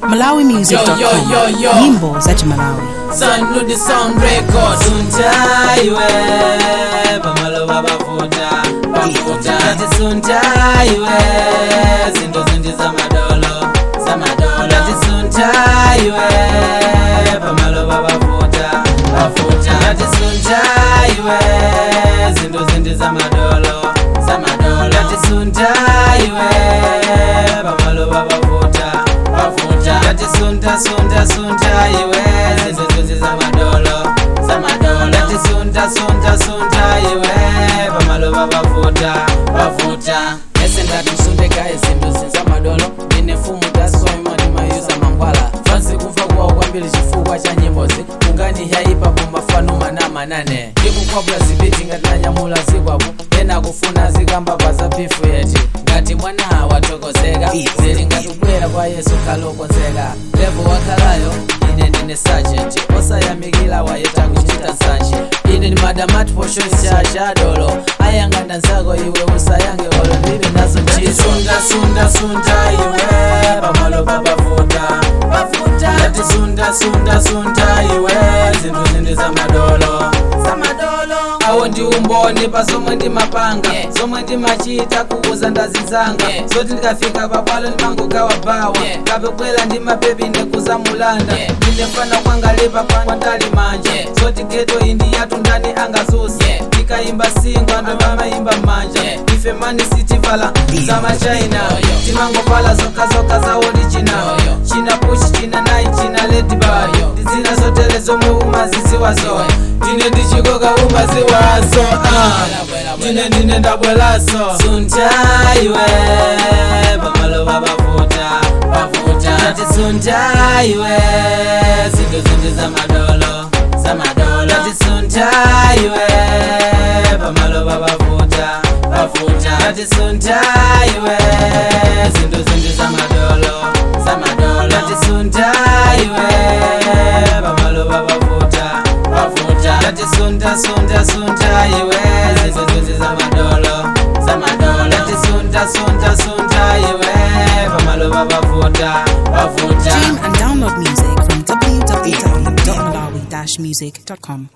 malawimusic.com Yo, yo, yo, yo. nyimbo za chimalawi Sun with the sound record Suntaiwe Pamaloba bafuta Bafuta Ati suntaiwe Zinto zinti za madolo Za madolo Ati suntaiwe Pamaloba bafuta Bafuta Ati suntaiwe Zinto zinti za madolo Za madolo Ati suntaiwe Pamaloba bafuta Bafuta Ati sunta sunta sunta iwe Zinto zinti za madolo Za madolo Ati sunta sunta sunta iwe Pamaloba bafuta Bafuta Ese ndati msundeka izinto zinza madolo Ndine fumu tasoima ndimayuza mangwala fansi kumva kuwa kwambiri chifukwa cha nyimbozi ungani yaipa pomafano mana manane ndikukwapula zibiti ngati nanyamula zikwapo ena kufuna zikamba pa za pifu yeti ngati mwana watokozeka zili ngati kubwera kwa yesu khalokonzeka levo wakhalayo ine ndine sajenti osayamikira wayeta kuchita nsanje ine ndi madamati poshoni cha chadolo ayang'anda nzako iwe usayange olo ndili nazo ntchito sunda sunda sunda iwe pamalo papafuta ati sunda sunda sunda iwe zinthu zindi za madolo awo ndi umboni pa zomwe ndimapanga zomwe ndimachita kuuza ndazinzanga zoti ndikafika pabwalo ndimangogawa bawa kapebwera ndi mapepi ndikuza mulanda ndindefana kwangalipa kwandali manja zoti geto indi yatu ndani angazuse ndikayimba singwa ndomamayimba manja ife mani sitivala za machina timangovala zokazoka za original china push china nai china ledbar ndizina zotele zomwe umaziziwazo ndine ndichikoka umaziwazo ah. ndine ndine ndabwelaso suntaiwe pamaloba bavuta bavuta ati suntaiwe zinto zindi za madolo za madolo ati suntaiwe pamaloba bavuta bavuta ati suntaiwe zinto zindi za madolo za madolo ati suntaiwe pamaloba bavuta bavuta ati sunta sunta sunta iwe zinto zindi za madolo za madolo ati sunta sunta sunta iwe pamaloba bavuta bavuta stream and download music from www.malawi-music.com